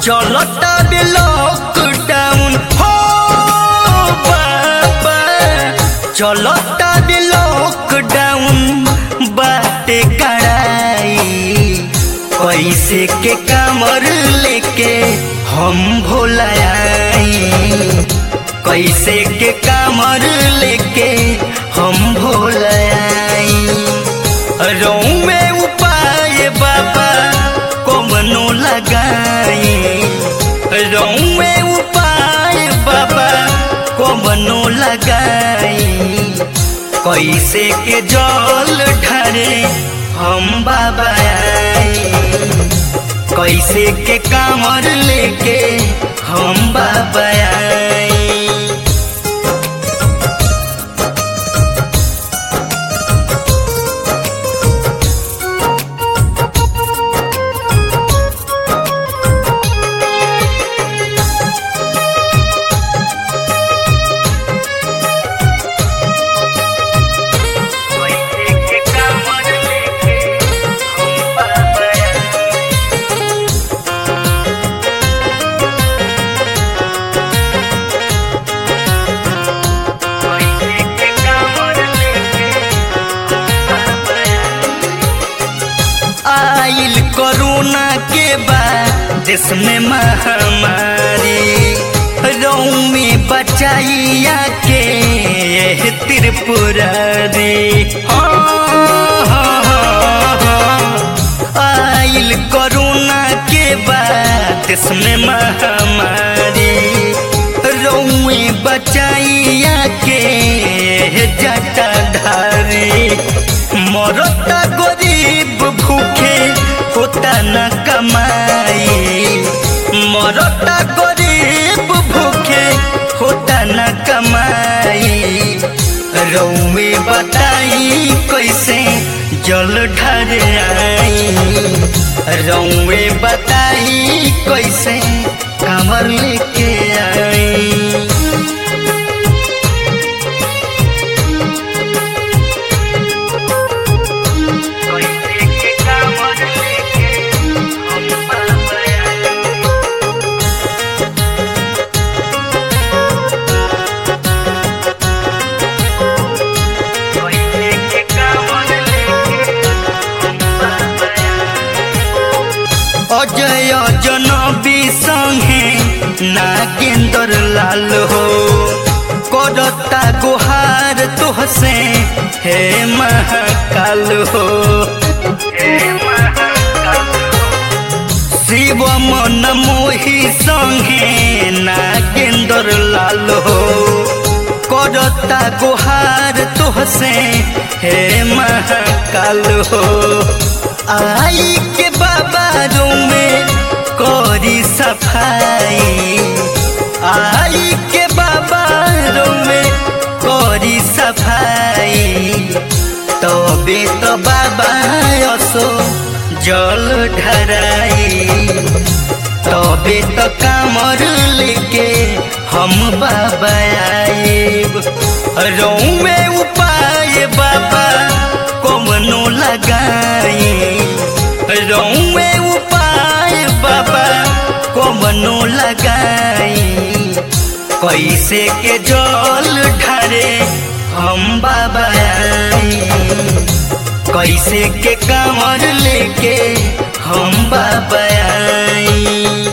चलता बे लॉकडाउन हो बाबा चलता बे लॉकडाउन बाटे कड़ाई कैसे के कमर लेके हम भोलाई कैसे के कमर लेके हम भोलाई रहूं में उपाय बाबा कमनो लगाई रहूं में उपाय बाबा कमनो लगाई कैसे के जल ढरे हम बाबा आई कैसे के कामर लेके हम बाबा आई कैसे के कामर लेके हम बाबा आई कैसे के कामर लेके हम बाबा आई आइल कोरोना के बाद देश में महामारी रों में बचाइया के यह त्रिपुरारी हाँ, हाँ, हाँ, हाँ। आइल कोरोना के बाद देश में महामारी रोए बचाइया के जटा धारी मरता गरीब भूखे होता न कमाई मरता गरीब भूखे होता न कमाई रौवे बताई कैसे जल ढर आई रौवे बताई कैसे कमर लेके आई कैसे के कामर लेके हम बाबा आई कैसे के कामर लेके हम बाबा आई अजय जनबी संगे नागेंद्र लाल हो करता गुहार तुहसे हे महाकाल हो शिव मन मोही संगे नागेंद्र लाल हो करता गुहार तुहसे हे महाकाल हो आई के बाबा में करी सफाई आई के बाबा में करी सफाई तबे तो बाबा असो जल ढराई तबे तो कामर लेके हम बाबा आएब रहूं में उपाय बाबा कमनो लगाई रहूं में उपाय बाबा कमनो लगाई कैसे के जल ढरे हम बाबा आई कैसे के कमर लेके हम बाबा आई